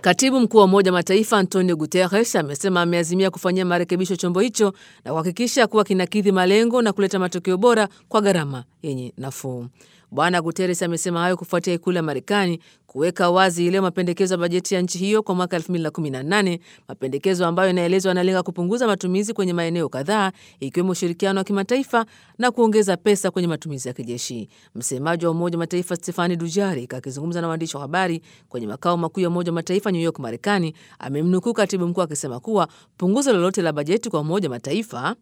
Katibu mkuu wa Umoja wa Mataifa Antonio Guterres amesema ameazimia kufanyia marekebisho chombo hicho na kuhakikisha kuwa kinakidhi malengo na kuleta matokeo bora kwa gharama yenye nafuu. Bwana Guterres amesema hayo kufuatia ikulu ya Marekani kuweka wazi leo mapendekezo ya bajeti ya nchi hiyo kwa mwaka 2018, mapendekezo ambayo inaelezwa yanalenga kupunguza matumizi kwenye maeneo kadhaa ikiwemo ushirikiano wa kimataifa na kuongeza pesa kwenye matumizi ya kijeshi. Msemaji wa Umoja wa Mataifa Stefani Dujarik akizungumza na waandishi wa habari kwenye makao makuu ya Umoja wa Mataifa New York, Marekani, amemnukuu katibu mkuu akisema kuwa punguzo lolote la bajeti kwa Umoja wa Mataifa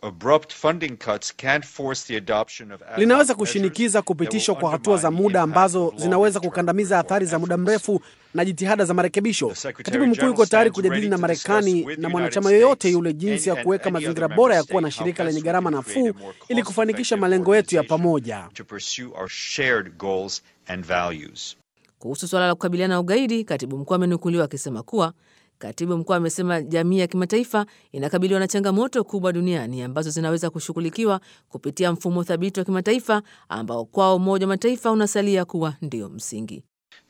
linaweza kushinikiza kupitishwa kwa hatua za muda ambazo zinaweza kukandamiza athari za muda mrefu na jitihada za marekebisho. Katibu mkuu yuko tayari kujadili na Marekani na mwanachama yoyote yule jinsi ya kuweka mazingira bora ya kuwa na shirika lenye gharama nafuu ili kufanikisha malengo yetu ya pamoja. Kuhusu suala la kukabiliana na ugaidi, katibu mkuu amenukuliwa akisema kuwa Katibu mkuu amesema jamii ya kimataifa inakabiliwa na changamoto kubwa duniani ambazo zinaweza kushughulikiwa kupitia mfumo thabiti wa kimataifa ambao kwao Umoja wa Mataifa unasalia kuwa ndio msingi.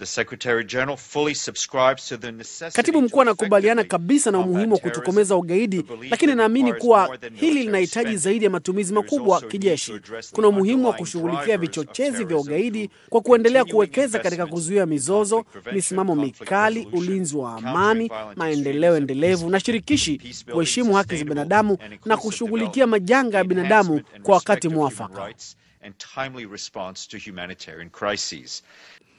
Katibu mkuu anakubaliana kabisa na umuhimu wa kutokomeza ugaidi, lakini naamini kuwa hili linahitaji zaidi ya matumizi makubwa kijeshi. Kuna umuhimu wa kushughulikia vichochezi vya ugaidi kwa kuendelea kuwekeza katika kuzuia mizozo, misimamo mikali, ulinzi wa amani, maendeleo endelevu na shirikishi, kuheshimu haki za binadamu na kushughulikia majanga ya binadamu kwa wakati mwafaka.